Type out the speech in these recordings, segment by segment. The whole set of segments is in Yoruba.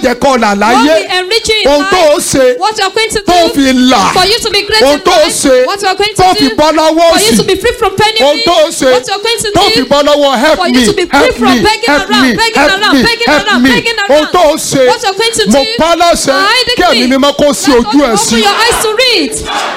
jẹ́ kọ́ là What láyé will enrich you in ohun tó o life? ṣe What you are going to tó do? fi là For you to be great ohun in tó o life? ṣe What you are going tó to fi do? bọ́ lọ́wọ́ For you òsì to be free from ohun penury? tó o ṣe What you are going to tó fi do? bọ́ lọ́wọ́ help For me you to be free help from me begging help around, me begging help around, me begging help around, me begging ohun around. tó o ṣe What you are going to mo do? pa á láṣẹ I kí ẹ̀mí decree. mímọ́ kó sí Let ojú God ẹ̀ sí Open your eyes to read.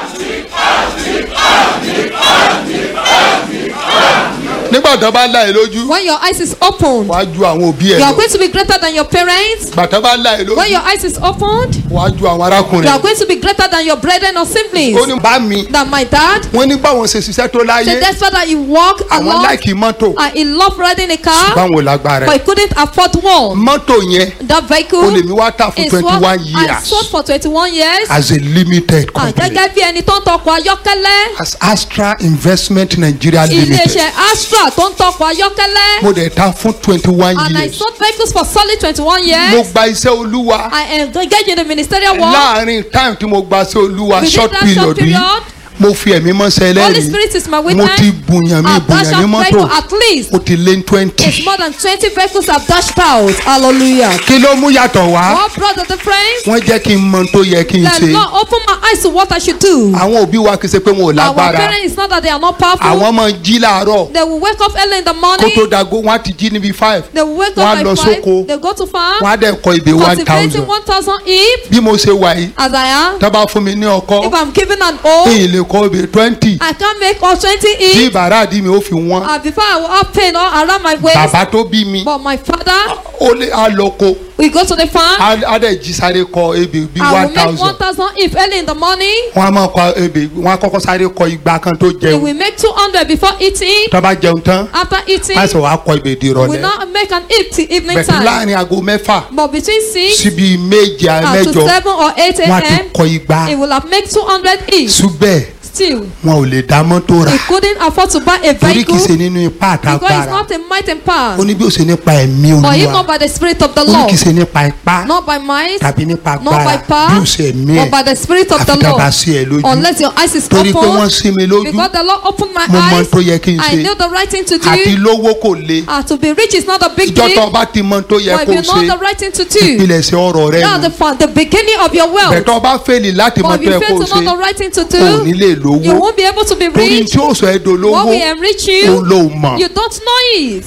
nígbà tó bá là ẹ́ lójú When your eyes is opened, wàá ju àwọn òbí ẹ̀ you are lọ going to be greater than your parents. nígbà tó bá là ẹ́ When lójú your eyes is opened, wàá ju àwọn you arákùnrin are going to be greater than your brethren or siblings. ó ní bá mi That my dad wọ́n ní báwọn ṣe ṣiṣẹ́ tó láyé said that's why that he walked àwọn along láìkì mọ́tò and he loved riding a car, báwọn lágbára but ẹ̀ he couldn't afford one. mọ́tò yẹn That vehicle ó lè mi wá tà fún is twenty what one I years sold for twenty-one years. as a limited Ah, company Gẹ́gẹ́ bí ẹni tó ń tọkọ̀ ayọ́kẹ́lẹ́. as Astra Investment Nigeria Limited Iléeṣẹ́ Astra tó ń tọkọ̀ ayọ́kẹ́lẹ́. mo dẹ̀ ta fún twenty one And I years sold vehicles for solid twenty-one mo years. gba iṣẹ́ olúwa I engaged in the ministerial work. láàrin time tí mo gba iṣẹ́ olúwa Within short that period short yìí period, mo fi ẹ̀mí mọ́sẹ̀ Holy ẹlẹ́rìí Spirit is my mo witness. ti bùyàn mi I've dashed bùyàn ní out mọ́tò vehicle at least. ó ti lé ní It's twenty more than twenty vehicles I've dashed out. Hallelujah. kí ló mú yàtọ̀ wá What brought the difference? wọ́n jẹ́ kí n mọ tó yẹ kí n The ṣe Lord opened my eyes to what I should do. àwọn òbí wa kì í ṣe pé wọn ò Our lágbára parents, it's not that they are not powerful. àwọn máa ń jí láàárọ̀ They will wake up early in the kó morning. tó dago wọn á ti jí níbi five They will wake wọ́n á up lọ by five. sóko. They go to farm. wọ́n á dẹ̀ kọ ìbè one Cultivating thousand one thousand if bí mo ṣe wà yìí as I am. tó bá fún mi ní ọkọ If I'm given an O, èyí lè kọ ìbè twenty I can make all twenty tí if. bàrà àdí mi ó fi wọ́n Uh, before I will have pain all around my waist. bàbá tó bí mi But my father, ó lé á lọ ko we go to the farm. á á dẹ̀ jí sáré kọ ebè bí I one will make one thousand thousand if early in the morning. wọ́n á máa kọ ebè wọ́n á kọ́kọ́ sáré kọ igba kan tó We jẹun will make two hundred before eating. tó bá jẹun tán After eating, má sọ wàá kọ ebè di we will ìrọ̀lẹ́ not make an eat till evening bẹ̀tẹ̀ time. láàrin aago mẹ́fà But between six síbi méje and to mẹ́jọ seven or eight wọ́n á ti a.m., kọ igba it will have made two hundred each. ṣùgbẹ́ Still, wọn ò lè dá mọ́tò rà he couldn't afford to buy a torí kì í ṣe vehicle nínú ipá because it's àtàgbára not a might and power. ó ní bí ó ṣe nípa ẹ̀mí But if olúwa not by the spirit of the ó ní Lord, kì í ṣe nípa ipá not by might, tàbí nípa not by agbára bí ó power, ṣe ẹ̀mí but ẹ̀ by the spirit of the àfi tá a bá Lord. sí ẹ lójú Unless your eyes is torí pé wọ́n open, sí mi lójú because the Lord opened my mo mọ eyes, tó yẹ kí n I ṣe knew the right thing to àti do. lówó kò le Ah, to be rich is not a big ìjọ thing, tó o bá ti mọ tó yẹ but if kó you know ṣe the right thing to do, ìpilẹ̀ṣẹ̀ ọ̀rọ̀ rẹ that's nù the, fa- the beginning of your wealth. bẹ̀tọ̀ bá fèlì láti mọ But tó if yẹ you kó fail to ṣe know the right thing to ò ní do, lè you lówó won't be able to be torí rich. tí ó sọ ẹ́ What dolówó will enrich òun you, ló mọ̀ you don't know it.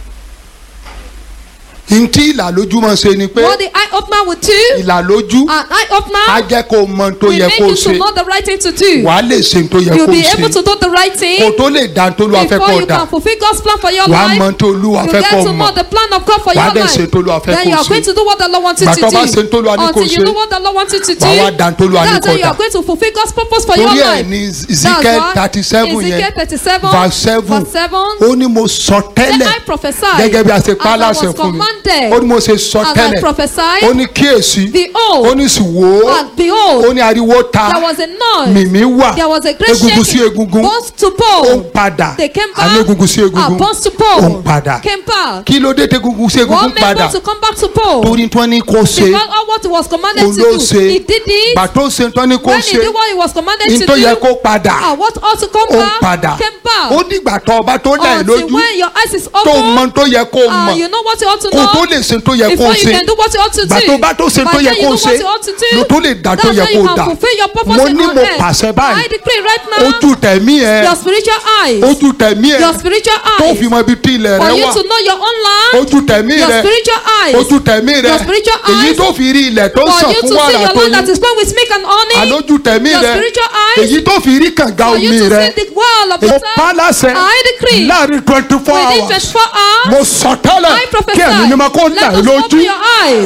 ntí ìlàlójú máa ṣe ni pé What the eye opener will do, ìlàlójú an eye á opener jẹ́ kó o mọ tó will yẹ make kó o you to ṣe know the right thing to do. wàá lè ṣe tó yẹ You'll kó o be able ṣe to do the right kó thing o tó lè dá tó lóa fẹ́ before kó o you dà can fulfill God's plan for your wàá life. mọ tó lóa You fẹ́ get kó o to know mọ̀ the plan of God for Wàá your dẹ̀ life. ṣe tó Olúwa fẹ́ Then kó you o are going ṣe. to do what the Lord wants you to Gbàtọ́ do. bá ṣe tó Olúwa ní kó o Until you ṣe. know what the Lord wants you to do. Wàá wá dá tó Olúwa ní That's kó o when you dà. are going to fulfill God's purpose for your torí ẹ̀ life. ní That's Ezekiel why thirty seven Ezekiel yẹn thirty seven verse seven verse seven ó ní mo sọ Then tẹ́lẹ̀ I prophesy gẹ́gẹ́ bí a ṣe pa á as I láṣẹ was fún mi commanded. ó ní mo ṣe sọ As I tẹ́lẹ̀ prophesied, ó ní kíyèsí Behold, ó ní sì wò ó and behold, ó ní ariwo ta there was a noise. mìmí wà There was a great egungun sí shaking. egungun Bones to ó ń bone. padà They came àní back. egungun sí Ah, egungun bones to ó ń bone. padà Came back. kí ló dé tí egungun sí egungun What made padà God to come back to bone? torí tí wọ́n ní kó ṣe Because all what he was commanded òun to ló do, ṣe he did it. gbàtó ṣe tí wọ́n ní kó When he ṣe did what he was commanded ní to tó yẹ do, kó padà ah, what ought to come ó ń back padà came back. ó dìgbà tó ọba tó dà ẹ́ Until lójú when your eyes is tó mọ open, tó yẹ kó ah, mọ̀ you know what you ought to kó tó know. lè ṣe tó yẹ kó Before you ṣe can do what you ought to do. gbà tó bá tó ṣe By tó yẹ then you kó know ṣe what you ought to do. ló tó lè dá tó That's yẹ how you kó can dà fulfill your purpose mo in ní on mo earth. pàṣẹ I báyìí decree right now, ojú tẹ̀mí ẹ your spiritual eyes, ojú tẹ̀mí ẹ your spiritual tó eyes, fi mọ ibi tí ilẹ̀ for rẹ you wà to know your own land, ojú tẹ̀mí your rẹ spiritual eyes, ojú tẹ̀mí rẹ your spiritual èyí eyes, tó fi rí ilẹ̀ tó for sàn you to fún see wàrà your tó land that yín is flowing with milk and honey, àlójú tẹ̀mí your rẹ spiritual eyes, èyí tó fi rí kànga for omi you to rẹ see the well of mo water. pa á láṣẹ I decree láàrin twenty four within hours 24 hours, mo sọ tẹ́lẹ̀ I prophesy. kí ẹ̀mí mímọ́ kó là Let ẹ́ us lójú open your eyes.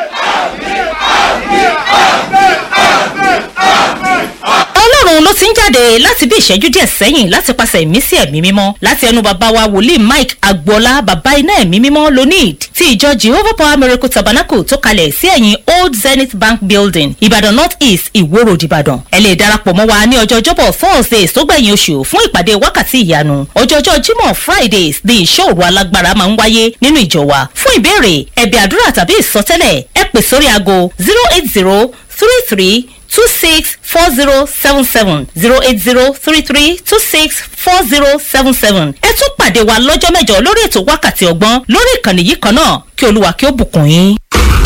ọlọ́run ló ti ń jáde láti bí ìṣẹ́jú díẹ̀ sẹ́yìn láti pàṣẹ ìmísí ẹ̀mí mímọ́ láti ẹnu bàbá wa wòlíì mike agboola bàbá iná ẹ̀mí mímọ́ lonid ti ìjọ jehovah power miracle tabernacle tó kalẹ̀ sí ẹ̀yìn old zenith bank building ìbàdàn north east ìwó road ìbàdàn ẹ lè darapọ̀ mọ́ wa ní ọjọ́ ọjọ́bọ̀ thursdays tó gbẹ̀yìn oṣù fún ìpàdé wákàtí ìyanu ọjọ́jọ́ jímọ̀ fridays ní ìṣọ́ òru alágbára máa ń wáyé nínú ìjọ wa fún ìbéèrè ẹ̀bẹ̀ àdúrà tàbí ìsọtẹ́lẹ̀ ẹ pè sórí aago zero eight zero three three two six four zero seven seven zero eight zero three three two six four zero seven seven. ẹ tún pàdé wa lọ́jọ́ mẹ́jọ lórí ètò wákàtí ọgbọ́n lórí ìkànnì yìí kan náà kí olúwa kí ó bùkún yín.